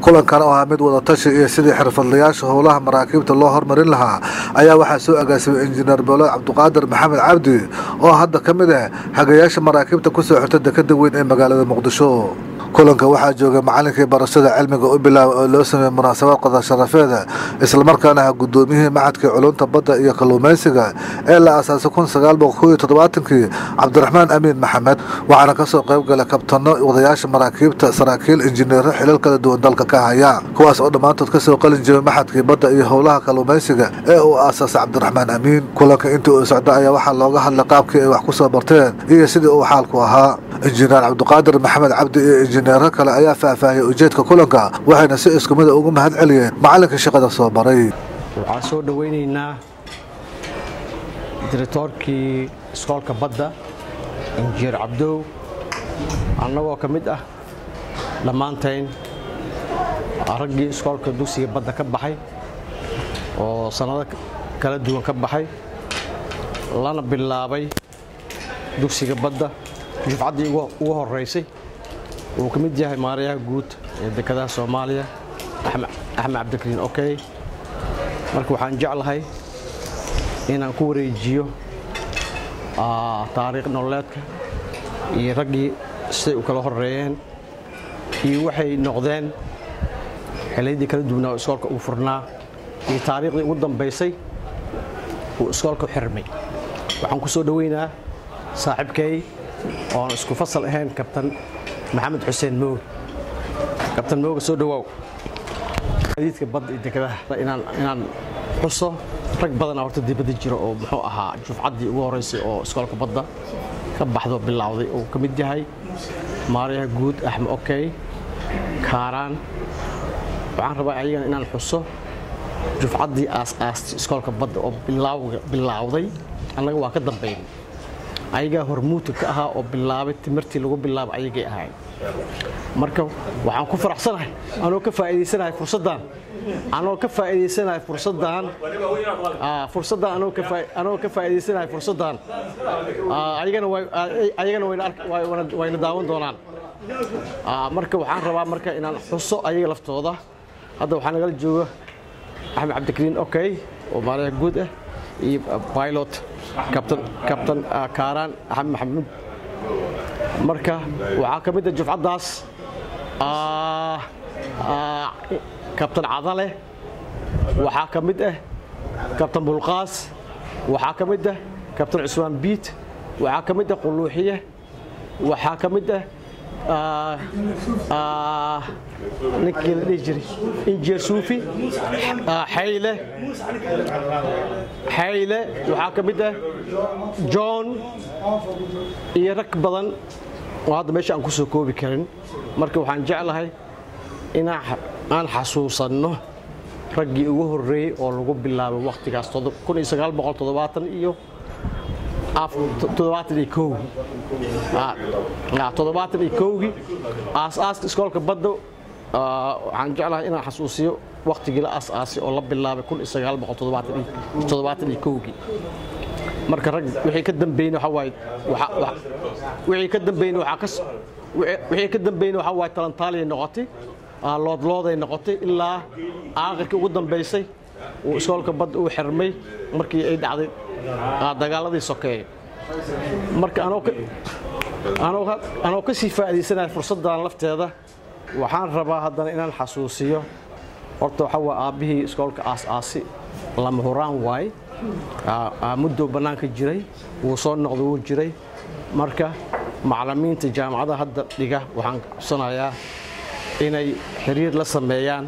kulankan oo ahaa mid wadatashi iyo sidii xirfadlayaasha howlaha maraakiibta loo hormarin lahaa ayaa waxaa soo agaasimay injineer boolo cabdiqaadir maxamed cabdi oo hadda ka mid ah hagayaasha maraakiibta kusoo xirta dekada weyn ee magaalada muqdisho kulanka waxaa joogay macalinkii barashada cilmiga u bilaaba oo loo sameeyey munaasabad qadar sharafeeda islamarkaana ah gudoomiyihii maxadkii culunta badda iyo kalluumaysiga ee la aasaasay kun sagaal boqol koob iyo toddobaatankii cabdiraxmaan amiin maxamed waxaana kasoo qayb galay kabtano wadayaasha maraakiibta saraakiil injineero xilal kala duwan dalka ka haya kuwaas oo dhammaantood kasoo qalin jiray maxadkii badda iyo howlaha kalluumaysiga ee uu aasaasay cabdiraxmaan amiin kulanka intii uu socda ayaa waxaa looga hadlay qaabkii ay wax kusoo barteen iyo sidii uu xaalku ahaa injineer cabdiqaadir maxamed cabdi iyo injineero kale ayaa faahfaahiyay ujeedka kulanka waxayna si isku mida ugu mahad celiyeen macalinka shaqada soo baray waxaan soo dhowaynaynaa diritoorkii iskoolka badda injineer cabdow annagoo ka mid ah dhammaantayn raggii iskoolka dugsiga badda ka baxay oo sannado kala duwan ka baxay lana bilaabay dugsiga badda dufcaddii ugu horeysay uu ka mid yahay maarayaha guud ee dekedaha soomaaliya axmed cabdikariin okey marka waxaan jeclahay inaan ku wareejiyo taariikh nololeedka iyo raggii siday u kala horeeyeen iyo waxay noqdeen xiliyadii kala duwanaa oo iskoolka uu furnaa iyo taariikhdii ugu dambaysay uu iskoolka xirmay waxaan ku soo dhoweynaa saaxiibkay oon isku fasal ahayn kabtan maxamed xuseen mooge kabtan mooge soo dhawaaw adiidka badda iyo dekedaha inaan xuso rag badana horta dibadda jira oo muxuu ahaa jufcaddii ugu horreysay oo iskoolka badda ka baxdo bilowday uu ka mid yahay maarayaha guud axmed okey kaaraan waxaan rabaa ayagana inaan xuso jufcaddii aas-aastay iskoolka badda oo bilowday annaga waa ka dambayn ayagaa hormuudka ka ahaa oo bilaabay timirtii lagu bilaaba ayagay ahayn marka waxaan ku faraxsanahay anoo ka faa'iidaysanahay fursaddan anoo ka faa'iidaysanahay fursaddan fursaddan anoo ka anoo ka faa'iidaysanahay fursaddan ayagana way ayagana wayna wayna daawan doonaan marka waxaan rabaa marka inaan xuso ayaga laftooda hadda waxaa nagala jooga axmed cabdikariin okey oo maalaha guud ah iyo pilot kabtan kabtan kaaraan axmed maxamuud marka waxaa ka mid ah jufcaddaas kabtan cadale waxaa ka mid ah kabtan bulqaas waxaa ka mid ah kabtan cusmaan biit waxaa ka mid ah quluuxiye waxaa ka mid ah ninkii la dhihi jiray injineer suufi xayle xayle waxaa ka mid ah john iyo rag badan oo hadda meesha aan ku soo koobi karin marka waxaan jeclahay inaan xasuusanno raggii ugu horreeyey oo lagu bilaabay wakhtigaas iyo toddobaatan iyo kowgii aas-aaska iskoolka badda waxaan jeclahay inaan xasuusiyo wakhtigii la aas-aasay oo la bilaabay iyo kowgii marka rag wixii ka dambeeyna waxa waaye wixii ka dambeeyna waxaa ka wixii ka dambeeyna waxa waaye talantaaliyay noqotay loodlooday noqotay ilaa aakhirkii ugu dambaysay uu iskoolka badda uu xirmay markii ay dhacday dagaaladii sokeeye marka anoo ka sii faa'iidaysanaya fursaddan lafteeda waxaan rabaa haddana inaan xasuusiyo horta waxaa waa aabbihii iskoolka aas-aasi lama huraan waaye muddow bannaanka jiray wuu soo noqday wuu jiray marka macallimiinta jaamacadaha hadda dhiga waxaan codsanayaa inay xiriir la sameeyaan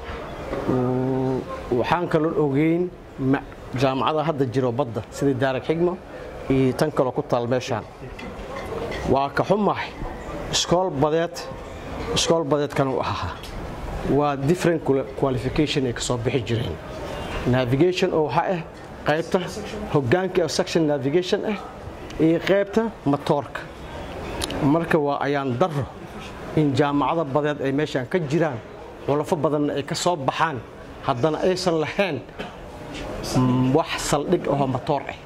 waxaan kaloo ogeyn jaamacadaha hadda jiro badda sidii daarag xigmo iyo tan kaloo ku taal meeshaan waa ka xumahay iskool badeed iskool badeedkan u ahaa waa different qualification ay ka soo bixi jireen navigation oo waxaa ah qaybta hoggaanka section navigation ah iyo qaybta matoorka marka waa ayaan daro in jaamacada badeed ay meeshaan ka jiraan xulafo badanna ay ka soo baxaan haddana aysan lahayn wax saldhig ahoo matoor ah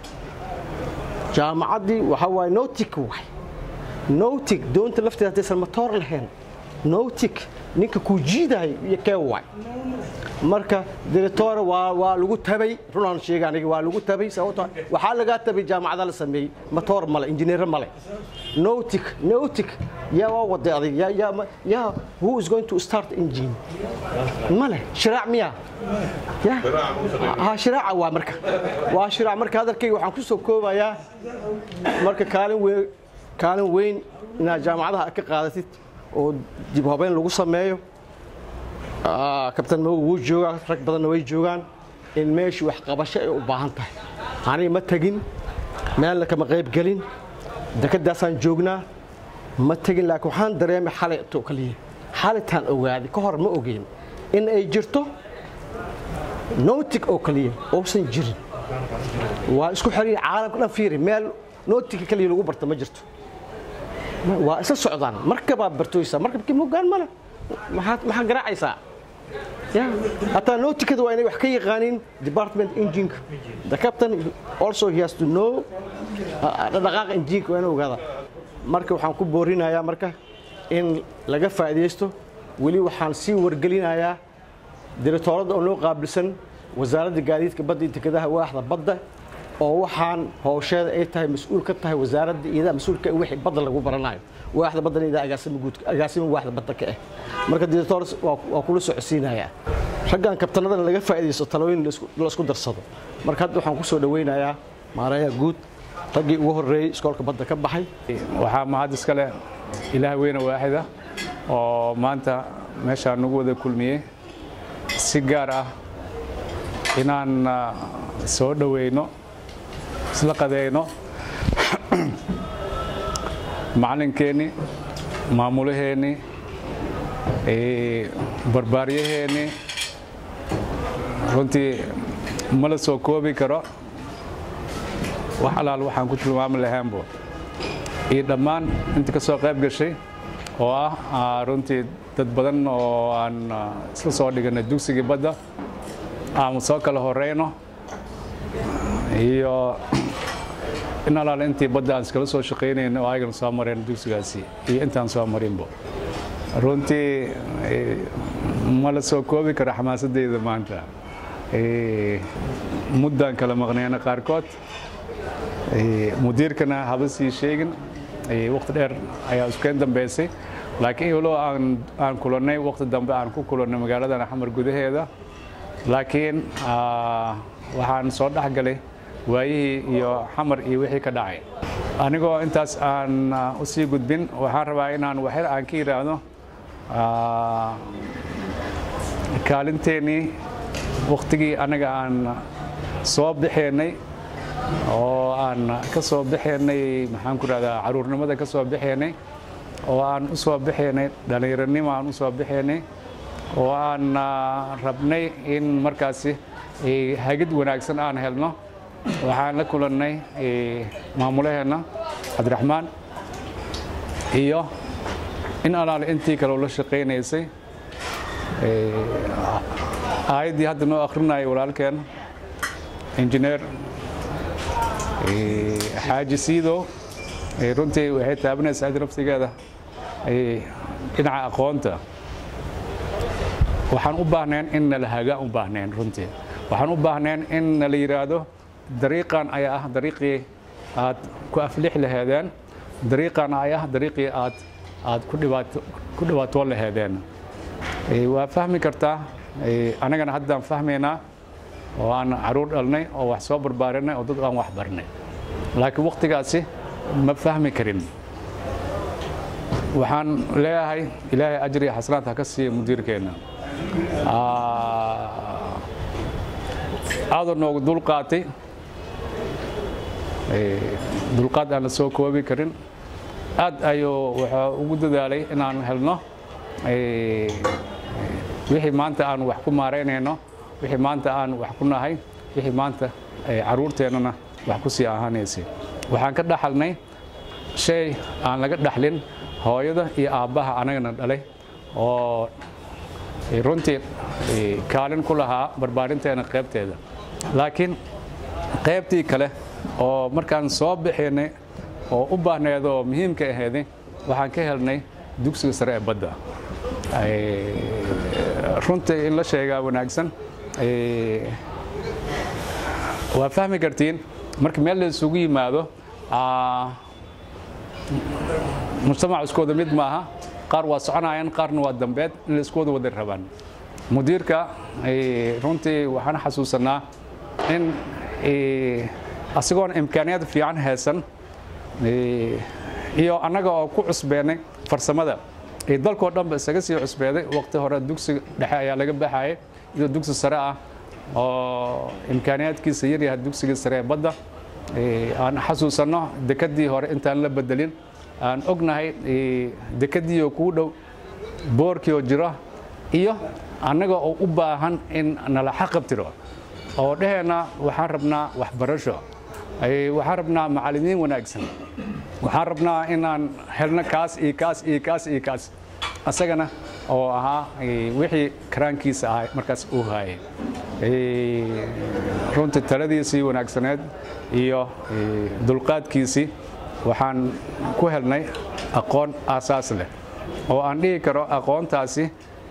jaamacaddii waxaa waaye notic waay notic doonta lafteeda haddaysan matoor lahayn nautic ninka kuu jiidahay iyo kee waay marka director waa waa lagu tabay runaan sheega aniga waa lagu tabay sababtoo waxaa lagaa tabay jaamacada la sameeyey matoor male injineer male nautic nautic yaa waa waday adig yaa yaa yaa who is going to start engine male shiraac miya ya ha shiraaca waa marka waa shiraac marka hadalkayga waxaan ku soo koobayaa marka kaalin weyn kaalin weyn inaad jaamacadaha ka qaadatid oo dib habeyn lagu sameeyo kabtan mago wuu joogaa rag badanna way joogaan in meeshii waxqabasho ay u baahan tahay aniga ma tegin meelna kama qayb gelin dekadaasaan joognaa ma tegin laakiin waxaan dareemay xalay to kaliya xalitaan ogaaday ka hor ma ogeyn in ay jirto nootig oo kaliya uusan jirin waa isku xiriir caalamka dhan fiiri meel nootiga kaliya lagu barta ma jirto waa isla socdaan markabaa bartooysaa markabkii mogaan male maxaad maxaa garaacaysaa ya hataa nootikada waa inay wax ka yaqaanin department engineka the captain also he has to know dhaqaaqa engineka waa inuu ogaada marka waxaan ku boorinayaa marka in laga faa'iidaysto weli waxaan sii wargelinayaa directooradda oo noo qaabilsan wasaaradda gaadiidka badda iyo dekedaha waaxda badda oo waxaan howsheeda ay tahay mas-uul ka tahay wasaaradda iyada mas-uulka wixii badda lagu baranayo waaxda baddana idaa agaasima guud agaasima waaxda badda ka ah marka director waa kula socodsiinayaa raggan kabtanadana laga faa'iidaysto talooyin la isku darsado marka hadda waxaan ku soo dhawaynayaa maarayaha guud raggii ugu horreeyey iskoolka badda ka baxay waxaa mahad iska leh ilaah weyne waaxida oo maanta meeshaan nagu wada kulmiyey si gaar ah inaan soo dhoweyno isla qadeyno macalinkeenni maamulaheenni barbaaryaheennii runtii ma la soo koobi karo wax alaal waxaan ku tilmaami lahaanbo iyo dhammaan intii ka soo qayb gashay oo ah runtii dad badan oo aan isla soo dhiganay dugsigii badda aan soo kala horeyno iyo in alaale intii badda aan iskala soo shaqaynayno oo ayagana soo mareen dugsigaasi iyo intaan soo marinbo runtii ma la soo koobi karo xamaasadeyda maanta muddaan kala maqneyna qaarkood mudiirkana haba sii sheegin waqti dheer ayaa iskeen dambeysay laakiin iyoloo aan kulannay waqti dambe aan ku kulannay magaaladan xamar gudaheeda laakiin waxaan soo dhex galay waayihii iyo xamar iyo wixii ka dhacay anigoo intaas aan u sii gudbin waxaan rabaa inaan waxyar aan ka yidhaahdo kaalinteennii waktigii anaga aan soo baxeennay oo aan ka soo baxeennay maxaan ku rahdaa caruurnimada ka soo baxeennay oo aan u soo baxeennay dhallinyaronimo aan u soo baxeennay oo aan rabnay in markaasi hagid wanaagsan aan helno waxaan la kulannay maamulaheenna cabdiraxmaan iyo in alaale intii kaleo la shaqaynaysay aayaddii hadda noo akhrinayay walaalkeen injineer xaaji siidow runtii waxay taabanaysaa adi naftigeeda dhinaca aqoonta waxaan u baahneen in nala hagaan u baahneen runtii waxaan u baahneen in nala yidhaahdo dariiqan ayaa ah dariiqii aad ku aflix laheedeen dariiqan ayaa ah dariiqii aad aad ku dhibaatoon laheedeen waa fahmi kartaa annagana haddaan fahmaynaa oo aan caruur dhalnay oo wax soo barbaarinay oo dad aan wax barnay laakiin wakhtigaasi ma fahmi karin waxaan leeyahay ilaahay ajri xasanaad ha ka siiya mudiirkeenna aadoo noogu dulqaatay dulqaad aan la soo koobi karin aad ayuu wuxuu ugu dadaalay inaan helno wixii maanta aan wax ku maaraynayno wixii maanta aan wax ku nahay wixii maanta caruurteennana wax ku sii ahaanaysay waxaan ka dhaxalnay shay aan laga dhaxlin hooyada iyo aabbaha anagana dhalay oo runtii kaalin ku lahaa barbaarinteena qaybteeda laakiin qaybtii kale oo markaan soo bixinay oo u baahneed oo muhiimka aheeday waxaan ka helnay dugsiga sare ee badda runtii in la sheegaa wanaagsan waa fahmi kartiin marka meel la isugu yimaado mujtamac iskooda mid maaha qaar waa soconayaan qaarna waa dambeed in la iskooda wada rabaan mudiirka runtii waxaan xasuusanaa in asigoon imkaaniyad fiican haysan iyo annaga oo ku cusbeenay farsamada ee dalkoo dhanba isaga sii cusbeeday waqti hore dugsiga dhexe ayaa laga baxayay iyadoo dugsi sare ah oo imkaaniyaadkiisa yaryahay dugsiga sare ee badda aan xasuusanno dekadii hore intaan la bedelin aan ognahay dekadiioo kuu dhow boorkiioo jiro iyo annaga oo u baahan in nala xaqabtiro oo dheheenna waxaan rabnaa waxbarasho waxaan rabnaa macallimiin wanaagsan waxaan rabnaa inaan helno kaas iyo kaas iyo kaas iyo kaas asagana oo ahaa wixii karaankiisa ahay markaas uu haayay runtii taladiisii wanaagsaneed iyo dulqaadkiisii waxaan ku helnay aqoon aasaas leh oo aan dhihi karo aqoontaasi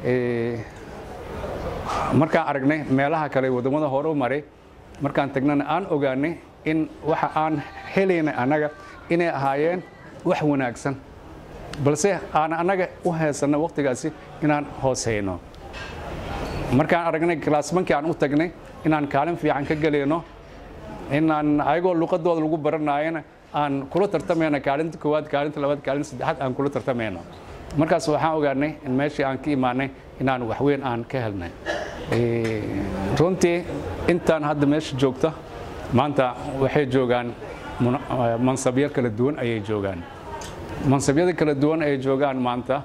markaan aragnay meelaha kale waddamada hore u maray markaan tagnana aan ogaanay in waxa aan helaynay annaga inay ahaayeen wax wanaagsan balse aan annaga u haysanno wakhtigaasi inaan hooseyno markaan aragnay kalaasmankii aan u tagnay inaan kaalin fiican ka gelayno inaan ayagoo luqadooda lagu baranaayana aan kula tartamayno kaalinta koowaad kaalinta labaad kaalinta saddexaad aan kula tartamayno markaas waxaan ogaanay in meeshii aan ka imaanay inaan waxweyn aan ka helnay runtii intaan hadda meesha joogta maanta waxay joogaan mansabyo kala duwan ayay joogaan mansabyada kala duwan ay joogaan maanta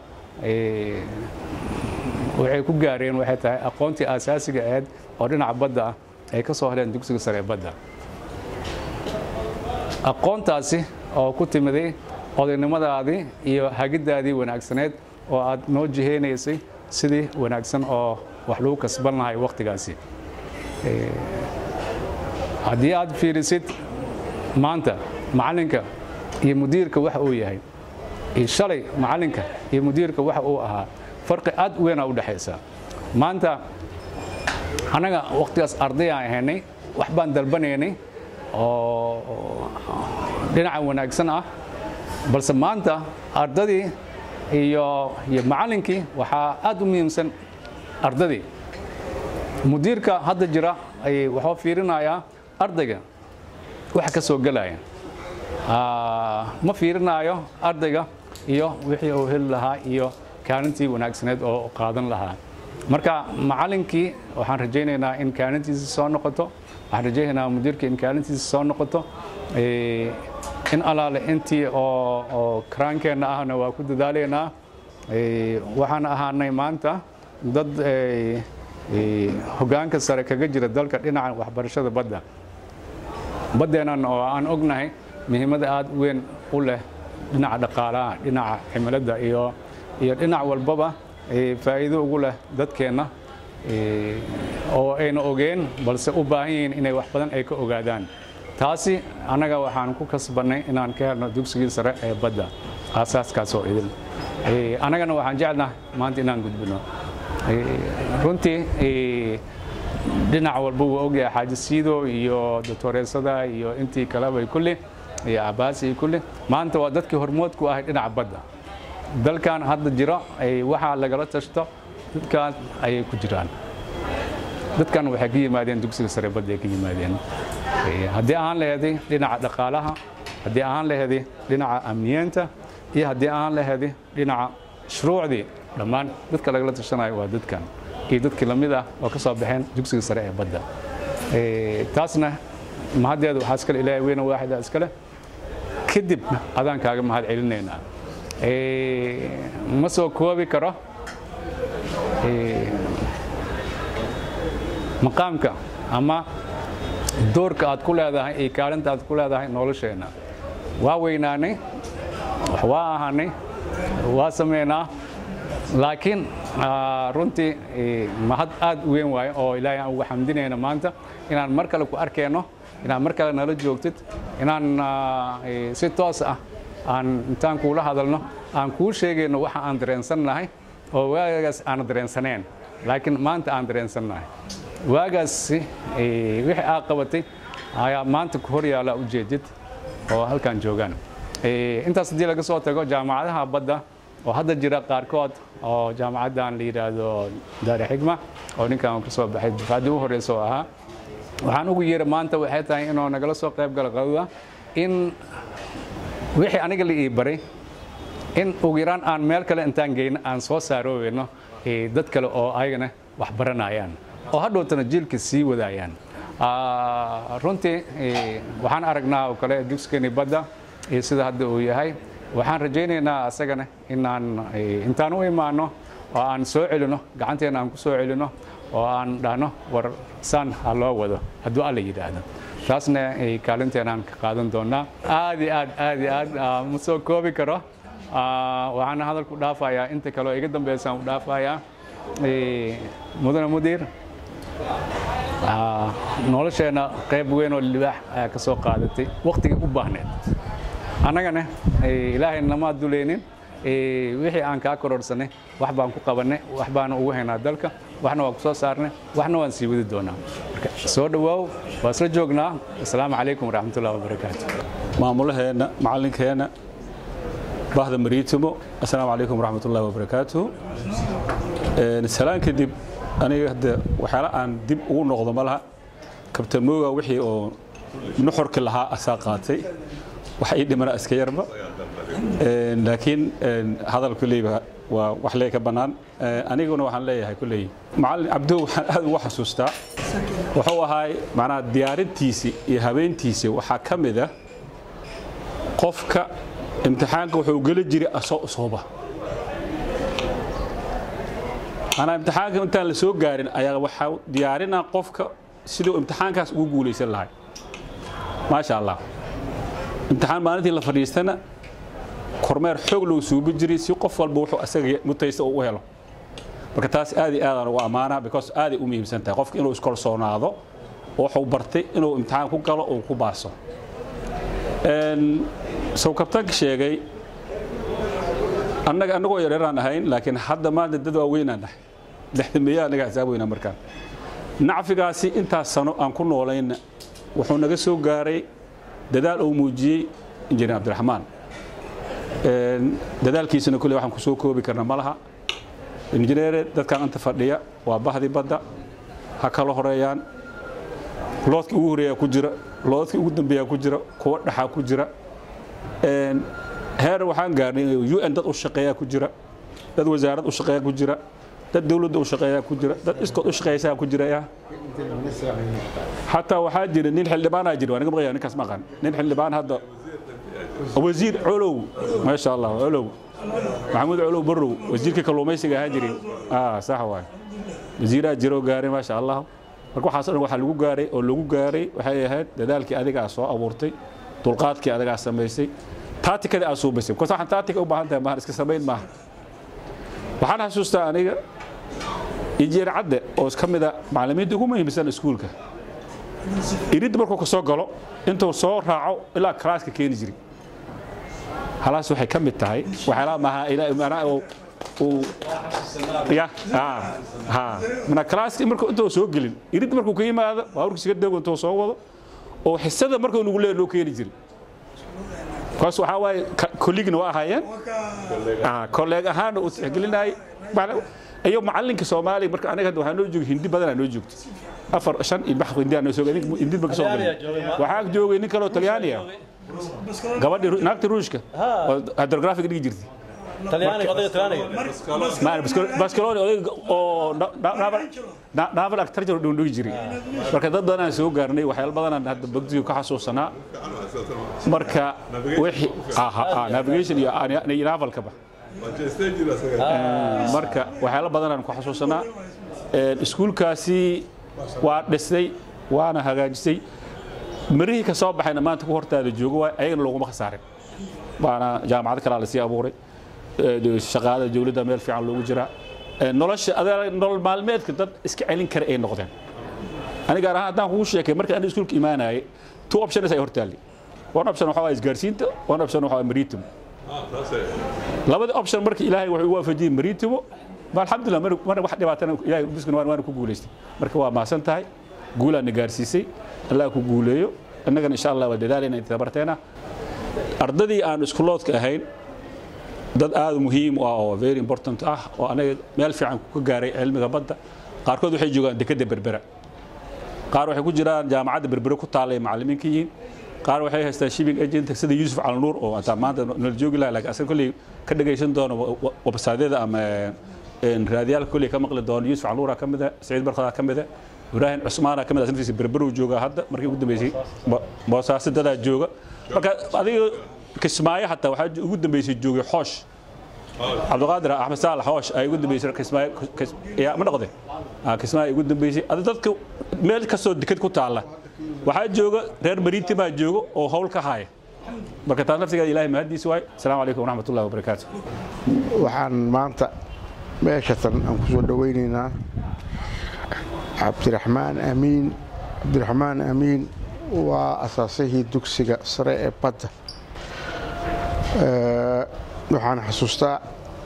waxay ku gaareen waxay tahay aqoontii aasaasiga ahayd oo dhinaca badda ah ay ka soo heleen dugsiga sare ee badda aqoontaasi oo ku timiday odaynimadaadii iyo hagiddaadii wanaagsaneed oo aad noo jihaynaysay sidii wanaagsan oo wax lagu kasban lahay wakhtigaasi haddii aad fiirisid maanta macallinka iyo mudiirka waxa uu yahay iyo shalay macallinka iyo mudiirka waxa uu ahaa farqi aad u weynaa u dhexaysa maanta annaga wakhtigaas ardayaan ahaynay wax baan dalbanaynay oo dhinaca wanaagsan ah balse maanta ardadii iyo iyo macallinkii waxaa aad u muhiimsan ardadii mudiirka hadda jira waxuu fiirinayaa ardayga waxa ka soo gelaya ma fiirinaayo ardayga iyo wixii uu heli lahaa iyo kaalintii wanaagsaneed oo qaadan lahaa marka macallinkii waxaan rajaynaynaa in kaalintiisa soo noqoto waxaan rajaynaynaa mudiirka in kaalintiisa soo noqoto in alaale intii oo karaankeenna ahna waa ku dadaalaynaa waxaan ahaanay maanta dad hoggaanka sare kaga jira dalka dhinaca waxbarashada badda baddeennan oo aan ognahay muhiimada aad weyn u leh dhinaca dhaqaalaha dhinaca cimiladda iyo iyo dhinac walbaba faa'iido ugu leh dadkeenna oo ayna ogeen balse u baahan yihiin inay wax badan ay ka ogaadaan taasi annaga waxaan ku kasbannay inaan ka helno dugsigii sare ee badda aasaaskaasoo idin annagana waxaan jeclnaha maanta inaan gudbino runtii dhinac walba wuu ogyahay xaaji siido iyo doctoreesada iyo intii kaleba kulli iyo cabaasi iyo kulli maanta waa dadkii hormoodku ahay dhinaca badda dalkan hadda jiro waxaa lagala tashto dadkan ayay ku jiraan dadkan waxay ka yimaadeen dugsiga sare badda ay ka yimaadeen haddii aan laheeday dhinaca dhaqaalaha haddii aan laheeday dhinaca amniyeenta iyo haddii aan laheeday dhinaca shuruucdii dhammaan dadka lagala tashanayo waa dadkan iyo dadkii lamid ah oo ka soo baxeen dugsiga sare ee badda taasna mahaddeeda waxaa iskale ilaahay weyna waaxida iskale kadib adaan kaaga mahad celinaynaa ma soo koobi karo maqaamka ama doorka aad ku leedahay iyo kaalinta aad ku leedahay nolosheenna waa weynaanay wax waa ahaanay waa sameynaa laakiin runtii mahad aad u weyn waayo oo ilaahay aan ugu xamdinayna maanta inaan mar kale ku arkayno inaad mar kale nala joogtid inaan si toos ah aan intaan kuula hadalno aan kuu sheegayno waxa aan dareensannahay oo waagaas aan dareensaneen laakiin maanta aan dareensannahay waagaasi wixii aa qabatay ayaa maanta ku hor yaala ujeedid oo halkan joogaan intaas haddii laga soo tago jaamacadaha badda oo hadda jira qaarkood oo jaamacaddan la yidhaahdo daari xigma oo ninkan ka soo baxay dufaaddii u horreysa oo ahaa waxaan ugu yeera maanta waxay tahay inuu nagala soo qayb galo qadada in wixii aniga la ii baray in ugu yaraan aan meel kale intaan geyno aan soo saaroobayno dad kale oo ayagana wax baranayaan oo hadhowtana jiilka sii wadaayaan runtii waxaan aragnaa oo kale dugsigeeni badda iyo sida hadda uu yahay waxaan rajaynaynaa asagana inaan intaan u imaano oo aan soo celino gacanteena aan ku soo celino oo aan dhahno war saan ha loo wado hadduu alla yidhaahdo taasna kaalinteenaan ka qaadan doonaa aad iyo aad aad iyo aad ma soo koobi karo waxaana hadalku dhaafayaa inta kale oo iga dambeysaan u dhaafayaa mudane mudiir nolosheenna qayb weyn oo libaax ayaa ka soo qaadatay wakhtigii u baahneed annagana ilaahay nama duleynin wixii aan kaa kororsanay wax baan ku qabannay wax baana ugu haynaa dalka waxna waan ku soo saarnay waxna waan sii wadi doonaa marka soo dhowaaw waa isla joognaa asalaamu calaykum waraxmatullahi wabarakaatu maamulaheenna macallinkeenna bahda mariitimo assalaamu calaykum waraxmatullahi wabarakaatu salaan kadib aniga hadda waxyaala aan dib ugu noqdo ma laha kabtan mooga wixii oo nuxurki lahaa asaa qaatay wax ii dhimana iska yarba laakiin hadal kulleyba waa wax lee ka bannaan aniguna waxaan leeyahay kulley macallin cabdow waxaan aad ugu xasuustaa wuxuu ahaay macnaha diyaarintiisii iyo habeentiisii waxaa ka mid ah qofka imtixaanka wuxuu geli jiray asoo usooba manaa imtixaanka intaan la soo gaarin ayaa waxaa diyaarinaa qofka siduu imtixaankaas ugu guulaysan lahay maasha allah imtixaan maalintii la fadhiistana kormeer xoog loo suubi jiray si qof walba wuxuu asaga mutaysta uu u helo marka taas aad iyo aadaan ugu ammaanaa because aaday u muhiimsan tahay qofka inuu iskolsoonaado oo wuxuu bartay inuu imtixaan ku galo oo ku baaso sow kabtaanka sheegay annaga annagoo yareeraan ahayn laakiin hadda maanta dad waaweynaan nahay lixdameeya annaga xisaab weynaa markaan nacfigaasi intaas sano aan ku noolayna wuxuu naga soo gaaray dadaal uu muujiyey injineer cabdiraxmaan dadaalkiisana kulle waxaan ku soo koobi karna ma laha injineere dadkan inta fadhiya waa bahdii badda ha kala horeeyaan loodkii ugu horeeyaa ku jira loodkii ugu dambeeyaa ku jira kuwa dhaxaa ku jira heer waxaan gaarnay un dad u shaqeeyaa ku jira dad wasaarad u shaqeeyaa ku jira dad dawladda u shaqeeyaa ku jira dad iskood u shaqeeysaa ku jira xataa waxaa jira nin xildhibaanaa jira waa naga maqaya ninkaas maqan nin xildhibaan hadda wasiir colow maasha allah colow maxamuud colow barrow wasiirka kalluumaysiga ahaa jiray sax waay wasiiraa jiroo gaaray maasha allah marka waxaas dhan waxaa lagu gaaray oo lagu gaaray waxay ahayd dadaalkii adigaa soo abuurtay dulqaadkii adigaa samaysay taatikadii aad suubaysay because waxaan taatika u baahan tahay maahan iska samayn maaha waxaan xasuustaa aniga injineer cadde oo ka mid a macallimiinta ugu muhiimsan iskuulka irid markuu ka soo galo intuu soo raaco ilaa kalaaska keeni jiray halaas waxay ka mid tahay waxyaalaha maaha uu ya ha mana kalaaska markuu intuu soo gelin irid markuu ka yimaado baaburkiisa ka dego intuu soo wado oo xisada markuu nagu leeya loo keeni jiray kaas waxaa waaye kolligna waa ahaayeen kolleeg ahaana uu tixgelinayay iyo macallinka soomaaliya marka aniga hadda waxaa noo joogay hindi badanaa noo joogto afar shan iyo bax hindi noo soo hindi ba ka soo galay waxaa joogay nin kaloo talyaani ah gabadhii naagta ruushka oo hydrographic dhigi jirtay baskaloni odayga oo naval agriculture dhigi jiray marka dad badanaan soo gaarnay waxyaalo badanaan hadda bagdiga ka xasuusanaa marka wixii navigation iyo navalkaba marka waxyaalo badanaan ku xasuusanaa iskuulkaasi waa dhisay waana hagaajisay mirihii ka soo baxayna maanta ku hortaada joogo waay ayagana looguma khasaarin waana jaamacad kalaa lasii abuuray shaqaada dowladda meel fiican loogu jiraa nolosha nolol maalmeedka dad iska celin kara ay noqdeen aniga gaar ahaan haddaan kugu sheekay markii aniga iskuulka imaanayay two options ay hortaallay one option waxaa waa isgaarsiinta one option waxaa waa mariitimo labada option markii ilaahay wuxuu waafajiyey mariitimo ma alxamdulilah mar mar wax dhibaatana ilahay biskuna waan waan ku guulaystay marka waa mahadsan tahay guulaa na gaarsiisay allah ku guuleeyo innagana insha allah waa dadaalayna inta tabarteena ardadii aan iskuloodka ahayn dad aad muhiim u ah oo very important ah oo anaga meel fiican ka gaaray cilmiga badda qaarkood waxay joogaan dekedda berbera qaar waxay ku jiraan jaamacadda berbere ku taallay macallimiin ka yihiin qaar waxay haystaan shipping agent sida yuusuf calnuur oo ataa maanta nala joogi laha laakiin asaga kolley ka dhagaysan doono websaadyada ama raadiyaalka kolley ka maqli doono yuusuf calnuura ka mida saciid barkadaa ka mida ibraahim cusmaana ka mid ah naftiisa berberow jooga hadda markii ugu dambeysay boosaaso dadaa jooga marka adiga kismaayo hataa waxaa ugu dambeysay joogay xoosh cabdiqaadir axmed saalax hoosh ay ugu dambeysay kismaayo yaa ma noqde kismaayo ugu dambeysay adi dadka meel kastoo deked ku taalla waxaa jooga reer mariitimaa jooga oo howl ka haya marka taas naftigeeda ilahay mahadiisa waay asalaamu calaykum waraxmat ullahi wabarakaatu waxaan maanta meeshatan aan ku soo dhowaynaynaa cabdiraxmaan amiin cabdiraxmaan amiin waa asaasihii dugsiga sare ee badda waxaan xasuustaa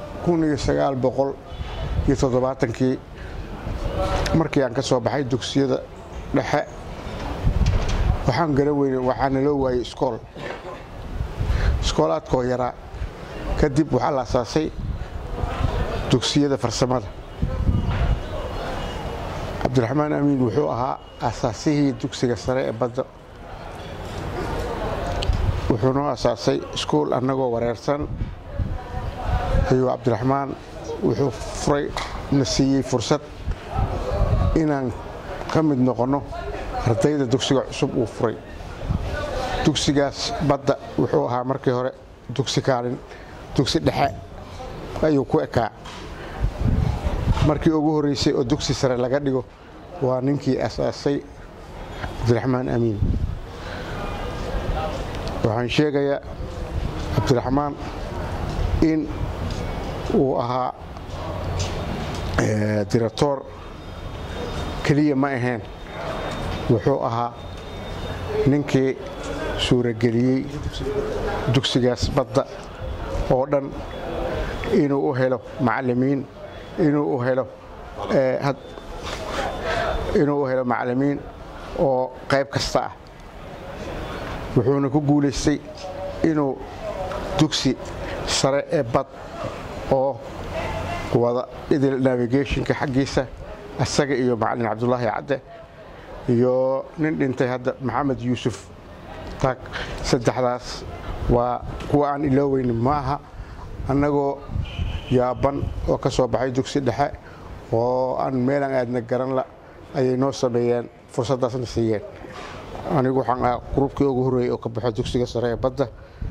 kii markii aan ka soo baxay dugsiyada dhexe waxaan garan weyne waxaa naloo waayey iskool iskoolaadkoo yaraa kadib waxaa la asaasay dugsiyada farsamada cabdiraxmaan amiin wuxuu ahaa asaasihii dugsiga sare ee badda wuxuu noo asaasay iskuul annagoo wareersan ayuu cabdiraxmaan wuxuu furay na siiyey fursad inaan ka mid noqonno ardayda dugsiga cusub uu furay dugsigaas badda wuxuu ahaa markii hore dugsi kaalin dugsi dhexe ayuu ku ekaa markii ugu horreysay oo dugsi sare laga dhigo waa ninkii asaasay cabdiraxmaan amiin waxaan sheegayaa cabdiraxmaan in uu ahaa diratoor keliya ma ahayn wuxuu ahaa ninkii suurageliyey dugsigaas badda oo dhan inuu u helo macallimiin inuu u helo inuu u helo macallimiin oo qayb kasta ah wuxuuna ku guulaystay inuu dugsi sare ee bad oo wada idil navigationka xaggiisa asaga iyo macallin cabdulaahi cadde iyo nin dhintay hadda maxamed yuusuf taag saddexdaas waa kuwa aan ilooweyn ma aha annagoo yaaban oo ka soo baxay dugsi dhexe oo aan meelaan aadna garan la ayay noo sameeyeen fursaddaasna siiyeen anigu waxaan ah gruubkii ugu horreeyey oo ka baxo dugsiga sare ee badda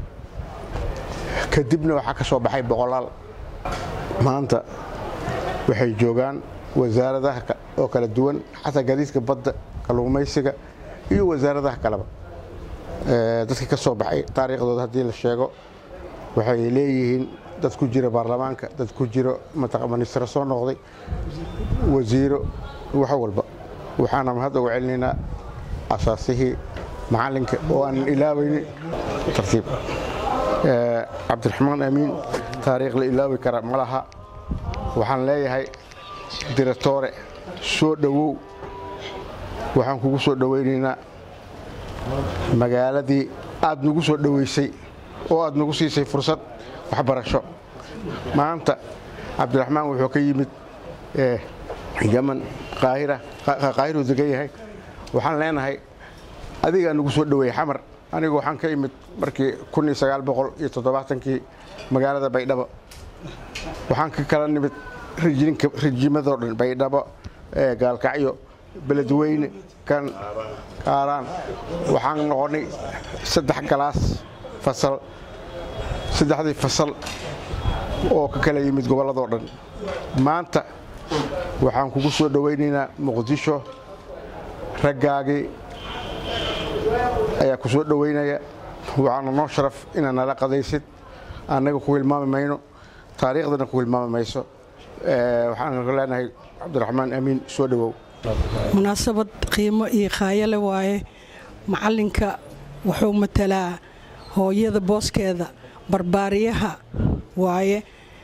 kadibna waxaa ka soo baxay boqolaal maanta waxay joogaan wasaaradaha oo kala duwan xataa gadiidka badda kalluumaysiga iyo wasaaradaha kaleba dadkii ka soo baxay taariikhdooda haddii la sheego waxay leeyihiin dad ku jira baarlamaanka dad ku jiro ministra soo noqday wasiiro wax walba waxaana mahad uga celinaynaa asaasihii macallinka oo aanan ilaabaynin tartiib cabdiraxmaan amiin taariikh la ilaabi kara ma laha waxaan leeyahay diratoore soo dhowow waxaan kugu soo dhowaynaynaa magaaladii aad nagu soo dhowaysay oo aad nagu siisay fursad waxbarasho maanta cabdiraxmaan wuxuu ka yimid yaman qaahiruu degan yahay waxaan leenahay adigaa nagu soo dhoweeyey xamar anigu waxaan ka imid markii kii magaalada baydhabo waxaan ka kala nimid rijimadoo dhan baydhabo gaalkacyo beledweyne kan kaaraan waxaan noqonnay saddex galaas fasal saddexdii fasal oo ka kala yimid gobolladoo dhan maanta waxaan kugu soo dhowaynaynaa muqdisho raggaagii ayaa ku soo dhowaynaya waxaana noo sharaf inaad nala qadaysid annaga ku hilmaami mayno taariikhdana ku hilmaami mayso waxaan leenahay cabdiraxmaan amiin soo dhowow munaasabad qiimo iyo khaayale waaye macallinka wuxuu matalaa hooyada booskeeda barbaariyaha waaye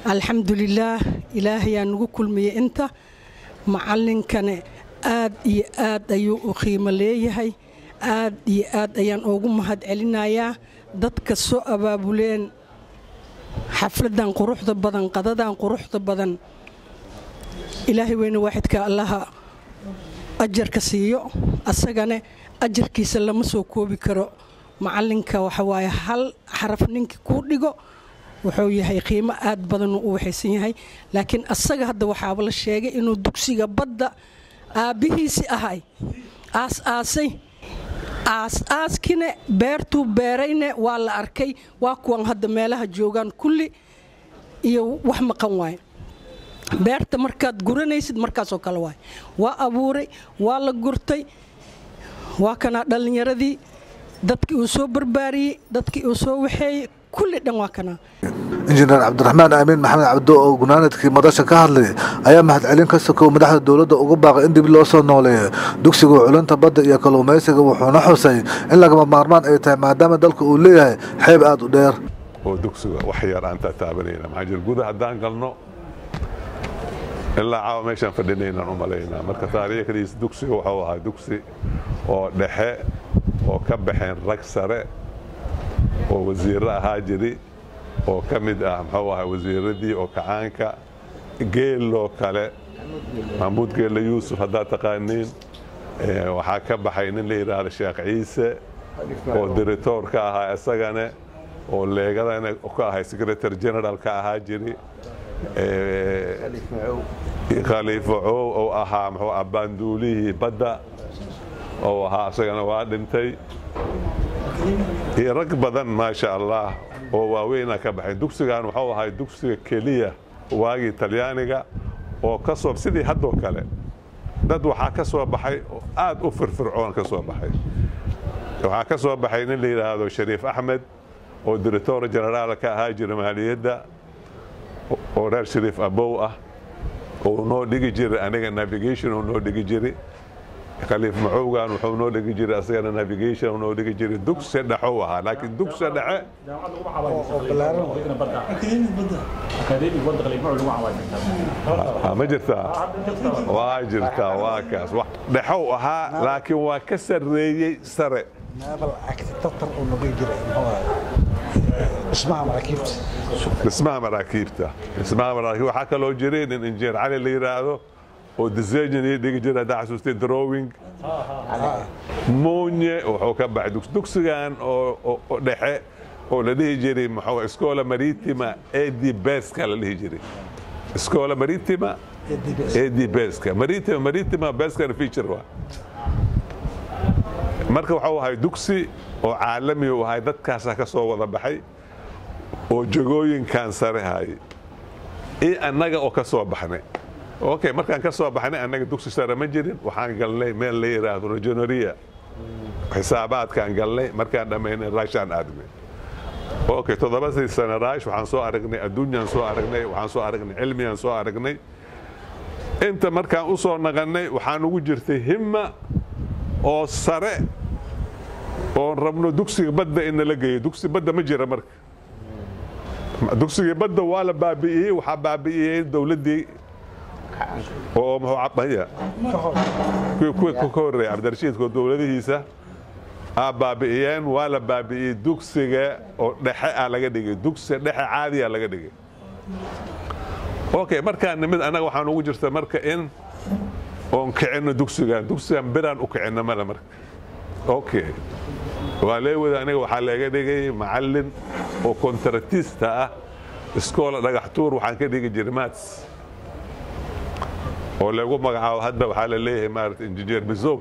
alxamdulilaah ilaahayaa nagu kulmiyey inta macallinkane aad iyo aad ayuu u qiimo leeyahay aad iyo aad ayaan ugu mahad celinayaa dadka soo abaabuleen xafladan quruxda badan qadadan quruxda badan ilaahay weyne waaxidka allaha ajarka siiyo asagane ajarkiisa lama soo koobi karo macallinka waxawaaye hal xaraf ninkii kuu dhigo wuxuu yahay qiimo aad badanuu u waxaysan yahay laakiin asaga hadda waxaaba la sheegay inuu dugsiga badda aabbihiisi ahay aas-aasay aas-aaskine beertuu beerayne waa la arkay waa kuwan hadda meelaha joogaan kulli iyo wax maqan waaye beerta markaad guranaysid markaasoo kale waay waa abuuray waa la gurtay waa kanaa dhallinyaradii dadkii uu soo barbaariyey dadkii uu soo waxeeyey kulli dhan waa kanaa injineer cabdiraxmaan aamin maxamed cabdo oo gunaanadkii madasha ka hadlay ayaa mahadcelin ka sokow madaxda dowladda ugu baaqay in dib loo soo nooleeyo dugsiga culunta badda iyo kalluumaysiga wuxuuna xusay in lagama maarmaan ay tahay maadaama dalka uu leeyahay xeeb aad u dheer oo dugsiga wax yar aan tataabanayna maxaa jira gudaha haddaan galno ilaa caawa meeshaan fadhinaynaan u malaynaa marka taariikhdiis dugsiga wuxuu ahaa dugsi oo dhexe oo ka baxeen rag sare oo wasiirro ahaa jiri oo ka mid ah muxuu ahaa wasiiradii oo kacaanka geeloo kale maxamuud geelle yuusuf haddaad taqaaniin waxaa ka baxay nin la yidhaahda sheekh ciise oo diritoor ka ahaa isagane oo leegadana ka ahay secretary general ka ahaa jiri khaliifo coow oo ahaa muxuu ah baanduulihii badda oo ahaa isagana waa dhintay iyo rag badan maasha allah oo waaweynaa ka baxay dugsigan wuxuu ahay dugsiga keliya waagii talyaaniga oo ka soo sidii haddoo kale dad waxaa ka soo baxay oo aad u firfircoon ka soo baxay waxaa ka soo baxay nin la yidhaahdo shariif axmed oo diritoor generaal ka ahaa jira maaliyadda oo reer shariif abow ah oo noo dhigi jiray aniga navigation oo noo dhigi jiray khaliif macowgan wuxuu noo dhigi jiray asagana navigation noo dhigi jiray dugsi dhexou ahaa laakiin dugsi dhexe ma jirtaa waa jirtaa waa kaas dhexou ahaa laakiin waa ka sarreeyey sare dhismaha maraakiibta dhismaha maraakiib waxaa kaloo jiray nin injineer cali la yidhaahdo oo design ii dhigi jira haddaa xasuustay drawing moonye wuxuu ka baxay dugsigan oo dhexe oo la dhihi jiray muxuu iskoola maritima edi beska la dhihi jiray iskoola maritima edi beska maritima maritima beskana feature waa marka waxuu ahay dugsi oo caalami u ahay dadkaasaa ka soo wada baxay oo jagooyinkan sare hayay iyo annaga oo ka soo baxnay okay markaan ka soo baxnay annaga dugsi sare ma jirin waxaan galnay meel la yidhaahdo rajonoria xisaabaadkaan galnay markaan dhammaynay raashaan aadnay okay toddobadii sane raash waxaan soo aragnay adduunyaan soo aragnay waxaan soo aragnay cilmiyaan soo aragnay inta markaan u soo naqannay waxaan ugu jirtay himma oo sare oon rabno dugsiga badda in nala geeyo dugsi badda ma jira marka dugsigii badda waa la baabi'iyey waxaa baabi'iyey dowladdii oo muxuucabaya kuwii ka horreeyay cabdirashiidko dowladihiisa aa baabi'iyeen waa la baabi'iyey dugsiga oo dhexe ah laga dhigay dugsi dhexe caadiya laga dhigay okay markaan nimid annaga waxaan ugu jirta marka in oon kicinno dugsigan dugsigan biraan u kicinno male marka okay waa leewada aniga waxaa laga dhigay macallin oo kontratista ah iskoola dhagax tuur waxaan ka dhigi jiray mats oo lagu magacaabo hadda waxaa la leeyahay maarata injineer bizout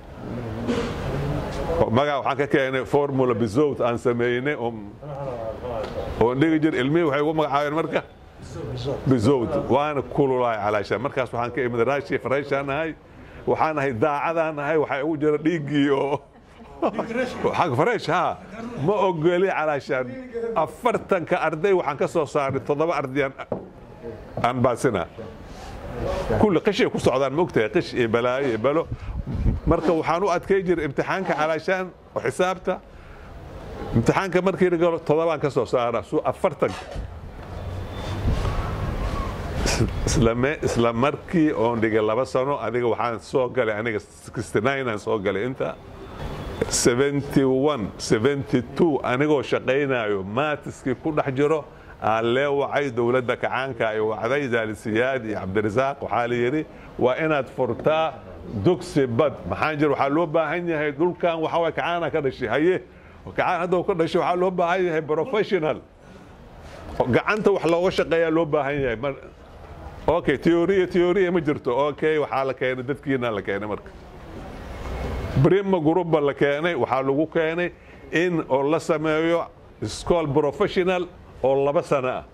magaca waxaan ka keenay formula bizout aan sameynay oon dhigi jir ilmihii waxay ugu magacaabeen marka bizout waana kululaay calaashaan markaas waxaan ka imid raashi farayshaan ahay waxaan ahay daacadaan ahay waxaa ugu jira dhiiggii oo xag fareesh ha ma ogoli calaashaan afartanka arday waxaan ka soo saaray toddoba ardayaan aan baasina kulli qishay ku socdaan mogtahay qish iyo balaayo iyo balo marka waxaan u adkay jiray imtixaanka calaashaan oo xisaabta imtixaanka markii la galo toddobaan ka soo saara su afartanka isla markii oon dhigay laba sano adiga waxaan soo galay aniga aan soo galay inta anigoo shaqaynayo maatiskii ku dhex jiro aan lee wacay dowladda kacaanka ay wacday zaalisiyaad iyo cabdirasaaq waxaa la yidhi waa inaad furtaa dugsi bad maxaa jira waxaa loo baahan yahay dhulkan waxaa waay kacaana ka dhashay haye kacaan hadda ka dhashay waxaa loo baahan yahay professional gacanta wax looga shaqeeyaa loo baahan yahay okay teoriya teoriya ma jirto okay waxaa la keenay dadkiina la keenay marka brima gruba la keenay waxaa lagu keenay in oo la sameeyo school professional oo laba sano ah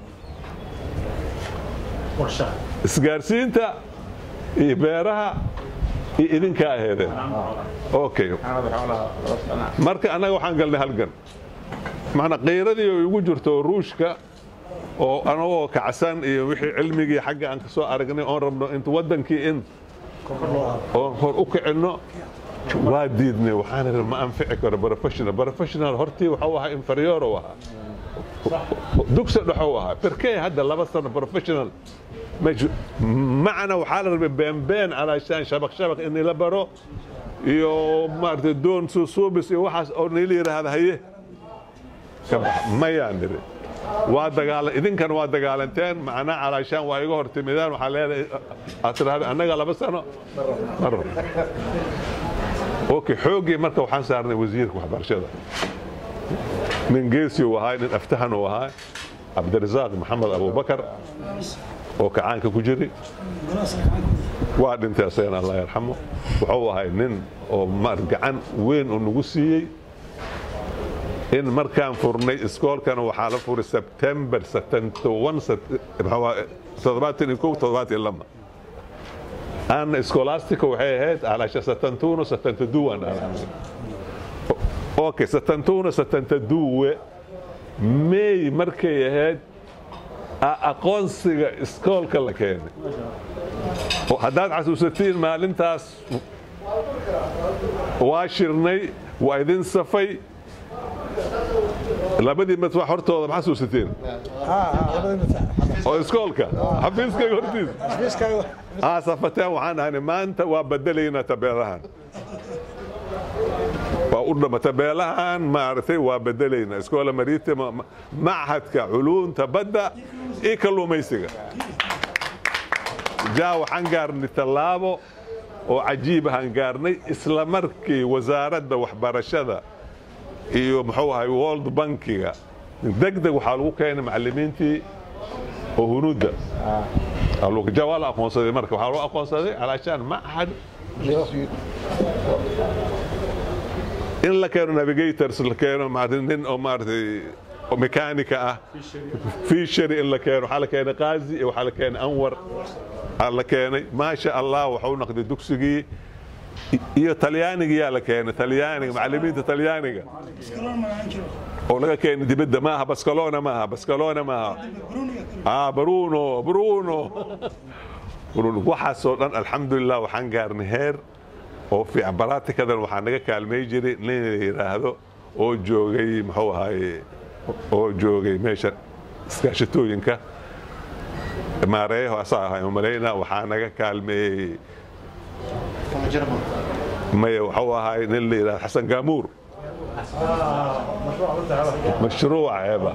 isgaarsiinta iyo beeraha iyo idinka aheedeen okay marka annaga waxaan galnay halgan maana qiiradii oo igu jirto ruushka oo anagoo kacsan iyo wixii cilmigii xagga aan ka soo aragnay oon rabno inta waddankii in oon hor u kicinno waa diidnay waxaan idhi ma anfici karo professional professional hortii waxuu ahaa inferior u ahaa dugsi dhexou ahaa berkey hadda laba sano professional macna waxaa la rabay beenbeen calaashaan shabaq shabaq in la baro iyo maaragtay doon suusuubis iyo waxaas oo nila yidhaahda haye mayaan nidhi waa dagaala idinkan waa dagaalanteen macnaa calaashaan waa iga hortimidaan waxaa leedahay aad tidhahda annaga laba sano mar okay xooggii marka waxaan saarnay wasiirka waxbarashada nin geesi uu ahaa nin aftahan uu ahaa cabdirasaaq maxamed abubakar oo kacaanka ku jiri waa dhintay asagana allah yarxamo wuxuu ahay nin oo gacan weyn oo nagu siiyey in markaan furnay iskoolkana waxaa la furay sebtember ana iskolastica waxay ahayd calaasha setantuno setantaduwan okay setantuno setantaduwe may markay ahayd aqoonsiga iskoolka la keenay haddaad xasuusatiin maalintaas waa shirnay waa idin safay labadii matbax hortooda ma xasuusateen oo iskoolka xafiiskayga hortiisa aa safateen waxaan ahani maanta waa bedelaynaa tabeelahan waa u dhama tabeelahan maaragtay waa bedelaynaa iskoola maritima machadka culuunta badda iyo kalluumaysiga jaa waxaan gaarnay tallaabo oo cajiibahaan gaarnay isla markii wasaaradda waxbarashada iyo muxuu ahay world bankiga degdeg waxaa lagu keenay macallimiintii oo hunuudda waa la aqoonsaday marka waxaa loo aqoonsaday calaashaan machad in la keeno navigators la keeno nin oo maaratay mekaanika ah fishery in la keeno waxaa la keenay qaazi iyo waxaa la keenay anwar aa la keenay maasha allah waxuu noqday dugsigii iyo talyaanigiyaa la keenay talyaaniga macallimiinta talyaaniga oo laga keenay dibadda maaha baskalona maaha baskalona maaha ah bruno bruno waxaasoo dhan alxamdulilah waxaan gaarnay heer oo fiican baraatikadan waxaa naga kaalmay jiray nin la yidhaahdo oo joogay muxuu ahaaye oo joogay meesha iskaashatooyinka maareeyaho asaa ahay umalayna waxaa naga kaalmeeyey maya waxuu ahaay nin la yidhahdo xasan gaamuur mashruuc ceeba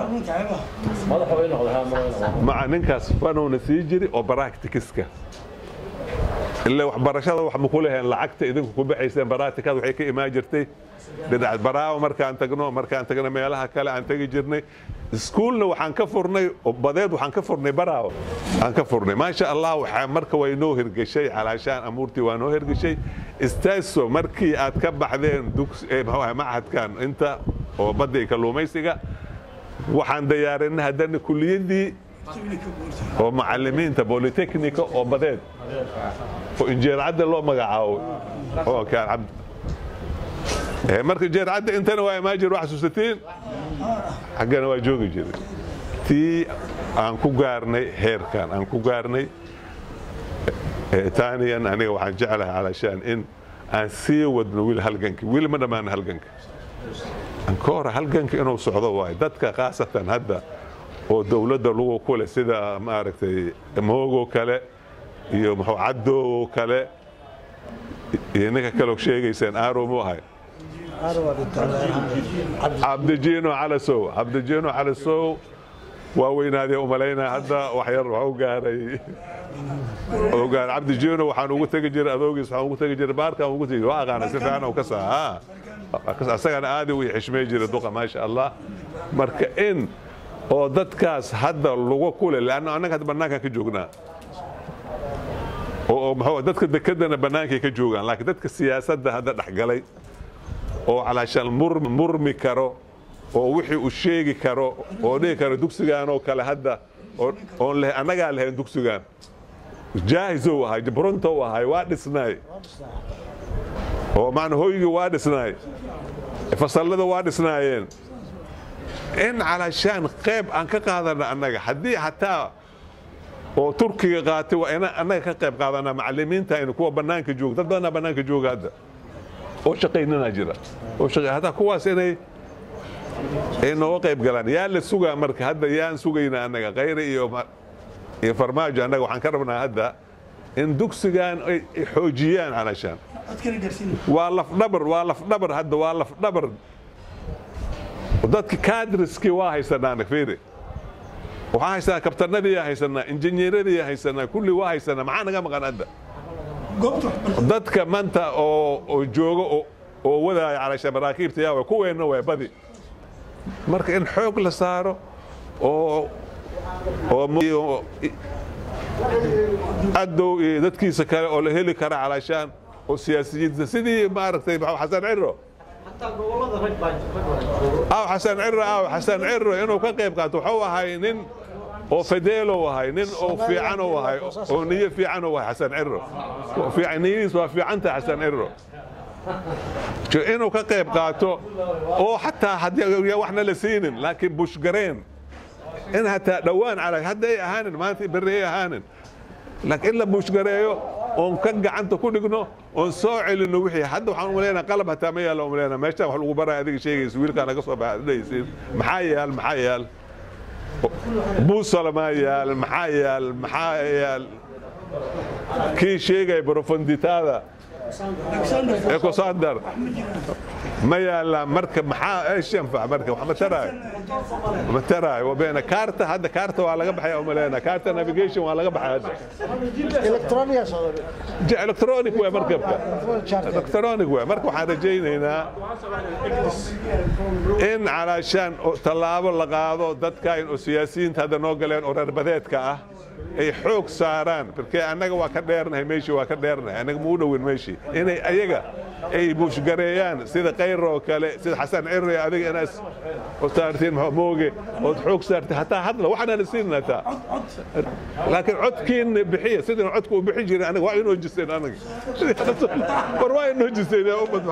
maca ninkaas fanowna sii jiri oo baractikiska ilaa waxbarashada wax ma ku leheen lacagta idinku ku baxayseen baraatikada waxay ka imaan jirtay dhinac baraawo markaan tagno markaan tagno meelaha kale aan tegi jirnay iskuulna waxaan ka furnay badeed waxaan ka furnay baraawo aan ka furnay maasha allah waxaa marka way noo hirgeshay calaashaan amuurtii waa noo hirgeshay istaaso markii aad ka baxdeen machadkan inta oo badda iyo kalluumaysiga waxaan diyaarinay haddana kuliyadii oo macalimiinta bolitechnica oo badeed oo injeercadda loo magacaabo oo kaan cabd marka injeercadda intana waa imaan jir wax xasuusatiin xaggana waa joogi jiray tii aan ku gaarnay heerkan aan ku gaarnay taaniyan aniga waxaan jeclahay calashaan in aan sii wadno wiil halganki wiil ma dhammaana halganka anka hore halganka inuu socdo waayo dadka khaasatan hadda oo dowladda lagu kule sida maaragtay moogo kale iyo muxuu caddow kale iyo ninka kaloo sheegaysaan aaro mu ahay cabdijiino calasow cabdijiino calasow waa weynaadee umalaynaa hadda wax yar wax u gaaray oo gaar cabdijiino waxaan ugu tegi jiray adoogiis waxaan ugu tegi jiray baarkaan ugu tegi waa aqaana si fiican ka saa asagana aadi u xishmay jiray duqa maasha allah marka in oo dadkaas hadda lagu kule leanna annaga hadda bannaankaan ka joognaa oo maxuu dadka dekedana bannaankay ka joogaan laakiin dadka siyaasadda hadda dhexgalay oo calaashaan murmi karo oo wixii uu sheegi karo oo dhihi karo dugsigaan oo kale hadda oon leh annagaa lahayn dugsigaan jaahisow ahay jabrontow ahay waa dhisnaay oo macna hoygii waa dhisnaay fasallada waa dhisnaayeen in calaashaan qayb aan ka qaadana annaga haddii hataa oo turkiga qaatay waa ina annaga ka qayb qaadanaa macalimiinta aynu kuwa bannaanka jooga dad badanaa bannaanka jooga hadda oo shaqaynana jira oo shaqay hataa kuwaas inay ay nooga qayb galaan yaa la sugaa marka hadda yaan sugaynaa annaga khayre iyo iyo farmaajo annaga waxaan ka rabnaa hadda in dugsigan ay xoojiyaan calaashaan waa lafdhabar waa lafdhabar hadda waa lafdhabar dadki kadriskii waa haysanaa fiiri waxaan haysanaa kabtanadii haysanaa injineeradii haysanaa kulli waa haysanaa maxaa naga maqan hadda dadka maanta oo jooga oo wadaaya calaasha maraakiibta yaa way kuweenna way badi marka in xoog la saaro oo oo adow iyo dadkiisa kale oo la heli kara calaashaan oo siyaasiyiinta sidii maaragtay xasan ciro aw xasan ciro aw xasan ciro inuu ka qayb qaato wuxuu ahay nin oo fadeelow ahay nin oo fiican u ahay oo niyo fiican u ahay xasan ciro niyadiis waa fiicanta xasan ciro inuu ka qayb qaato oo xataa haddii waxna la siinin laakiin bushgareen in hataa dhowaan cala hadday ahaanin maanta berri ay ahaanin laakiin in la bushgareeyo oon ka gacanta ku dhigno oon soo celinno wixii hadda waxaan umaleynaa qalab hataa ma yaalla umaleynaa meeshaan wax lagu baraya adiga sheegaysa wiilkaa naga soo baxa dhahaysiin maxaa yaal maxaa yaal buusala maa yaal maxaa yaal maxaa yaal kii sheegaya profonditaada ecosandar ma yaallaan marka maxaa eesh yanfac marka wax ma taraayo ma taraayo wabeena kaarta hadda kaarta waa laga baxaya umaleena kaarta navigation waa laga baxay hadda electronic way markabka electronic way marka waxaan rajaynaynaa in calaashaan tallaabo la qaado dadkan oo siyaasiyiinta hadda noo galeen oo reer badeedka ah ay xoog saaraan markee annaga waa ka dheernahay meeshii waa ka dheernahay annaga muu dhowin meeshii inay ayaga ay buushgareeyaan sida kayr oo kale sida xasan cirri adiga inaas saartiin mooge ood xoog saartiin hataa hadla waxaanana siinin hataa laakiin codkiin bixiya sidin codka u bixin jiray anaga waa inoo jiseen anaga war waa inoo jiseen yaa ummad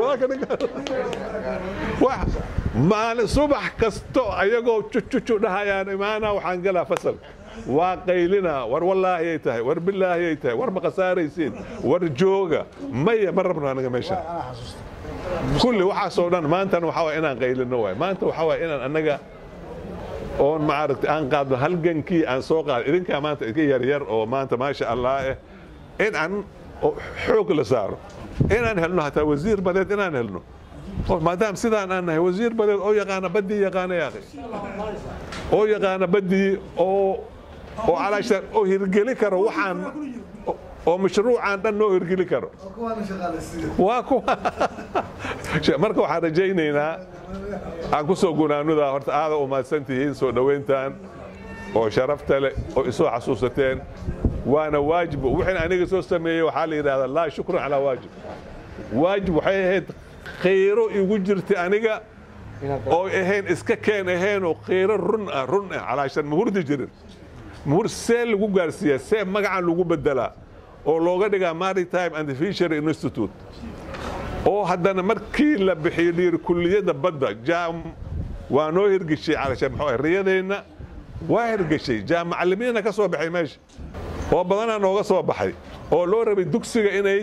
maxamed maalin subax kasto ayagoo cucucu dhahayaan imaanaa waxaan galaa fasal waa qaylina war wallaahi ay tahay war bilaahi ay tahay war ma khasaaraysiin war jooga maya ma rabno anaga meesha kulli waxaasoo dhan maantana waxaa waay inaan qaylino waay maanta waxaa waay inaan annaga oon maaragta aan qaadno halgankii aan soo qaado idinkaa maanta idinka yaryar oo maanta maasha allah eh in aan xoog la saaro inaan helno hataa wasiir badeed inaan helno maadaam sidaan aan nahay wasiir badeed oo yaqaana baddii yaqaana yaaqi oo yaqaana baddii oo oo calaashaan oo hirgeli karo waxaan oo mashruucaan dhan noo hirgeli karo waa kuwa marka waxaan rajaynaynaa aan ku soo gunaanudaa horta aada u mahadsan tihiin soo dhowayntaan oo sharafta leh oo isoo xasuusateen waana waajib wixin aniga soo sameeyey waxaa la yidhahdaa laa shukran calaa waajib waajib waxay ahayd khayro igu jirtay aniga oo ahayn iska keen ahayn oo khayro run ah run ah calaashan ma hurdi jirin muhur see lagu gaarsiiyaa see magacan lagu bedelaa oo looga dhigaa maritime and fishery institute oo haddana markii la bixiyo dhiir kulliyadda badda jaam waa noo hirgeshay calashaan maxuu riyadeenna waa hirgeshay jaam macallimiina ka soo baxay meesha oo badanaa nooga soo baxay oo loo rabay dugsiga inay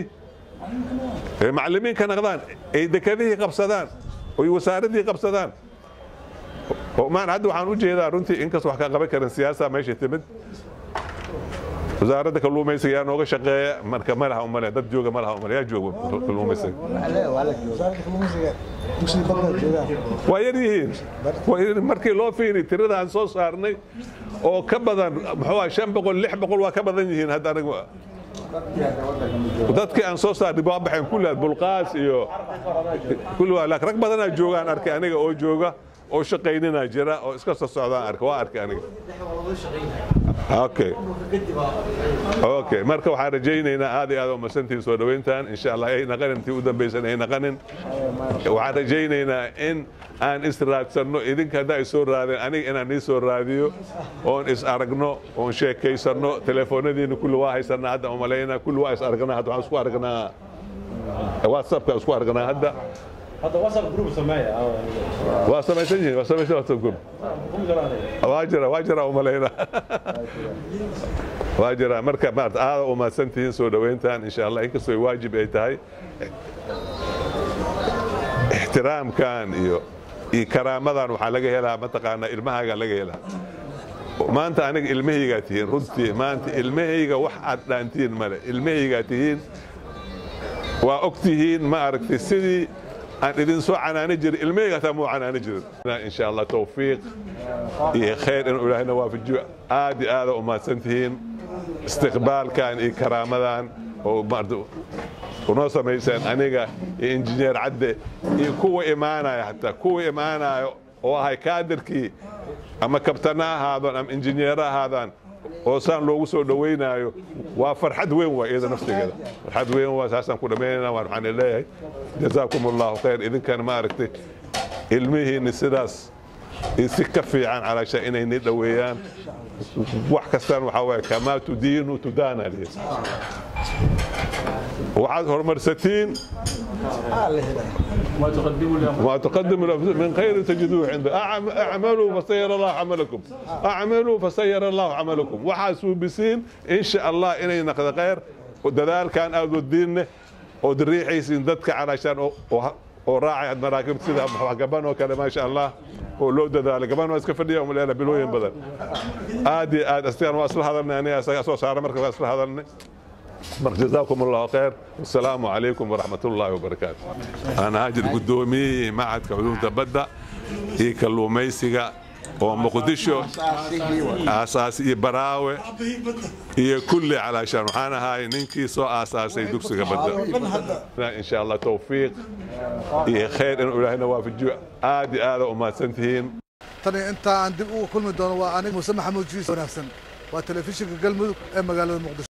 macallimiin ka naqdaan ay dekadihii qabsadaan oy wasaaradii qabsadaan maan hadda waxaan u jeedaa runtii inkastoo wax ka qaban karin siyaasa meesha timid wasaaradda kalluumaysiga yaa nooga shaqeeya marka ma laha umale dad jooga ma laha umale yaa jooga kalluumaysiga waa yar yihiin Waa yar- markii loo fiiri tirada aan soo saarnay oo ka badan muxuu ah shan boqol lix boqol waa ka badan yihiin hadda aniga dadkii aan soo saarnay waa baxeen kulli bulqaas iyo kulli waa laakiin rag badanaa joogaan arkay aniga oo jooga oo shaqaynina jira oo iska soo socdaan arkay waa arkay aniga okay okay marka waxaan rajaynaynaa aad iyo aad u masantiin soo dhoweyntaan insha allah ay naqanin intii u dambaysan ay naqanin waxaan rajaynaynaa in aan is raadsanno idinka haddaa is soo raadeen aniga inaan nii soo raadiyo oon is aragno oon sheekaysanno telefoonadiina kulli waa haysanaa hadda umalaynaa kulli waa is aragnaa hadda waxaan isku aragnaa whatsappka isku aragnaa hadda waa samaysan yihiin waa samaysan whatsapp group waa jira waa jira umalayna waa jira marka maarata aada u mahadsan tihiin soo dhoweyntaan insha allah inkastoo ay waajib ay tahay ixtiraamkan iyo iyo karaamadan waxaa laga helaa mataqaanaa ilmahaaga laga helaa maanta aniga ilmahaygaa tihiin runtii maanta ilmahayga wax aad dhaantiin male ilmahaygaa tihiin waa og tihiin ma aragtay sidii aan idin soo canaani jirin ilmahayga hataa muu canaani jirin insha allah tawfiiq iyo khayr inuu ilaahayna waafajiyo aad iyo aada u mahadsan tihiin istiqbaalkan iyo karaamadan oo maarata unoo samayseen aniga iyo injineer cadde iyo kuwa imaanaya hataa kuwa imaanaya oo ahay kaadirkii ama kabtana ahaadaan ama injineer ahaadaan oo saan loogu soo dhoweynaayo waa farxad weyn waa iyada naftigeeda farxad weyn waa saasaan ku dhammaynayna waan waxaan leeyahay jazaakum allahu khayr idinkana ma aragtay ilmihiinni sidaas iyo si ka fiican calaasha inay ni dhoweeyaan wax kastaan waxaa waaye kamaa tudiinu tudaana lihi waxaad horumarsatiin ما تقدموا لأنفسكم من خير تجدوه عنده أعم- اعملوا فسير الله عملكم اعملوا فسير الله عملكم وحاسوا بسين إن شاء الله إني نقد خير ودذال كان أودو الدين ودريحيسين ضدك علشان وراعي المراكب سيدا قبان وكذا ما شاء الله ولو دذال قبان واسك فديا ومن الألا بلوين بدل آدي آد أستيان واصل هذا أنا أسوأ صار مركز واصل هذا marka jazaakum allahu khayr wasalaamu calaykum waraxmat ullaahi wabarakaatu ana haajir gudoomiyihii macadka culuumta badda iyo kalluumaysiga oo muqdisho aasaas iyo baraawe iyo kulli calaashaan waxaan ahaay ninkii soo aasaasay dugsiga badda insha allah tawfiiq iyo khayr inuu ilaahayna waafajiyo aad iyo aada u mahadsan tihiin tani intaa aan dib ugu kulmi doono waa aniga muuse maxamuud jiis wanaagsan waa telefishinka galmudug ee magaalada muqdisho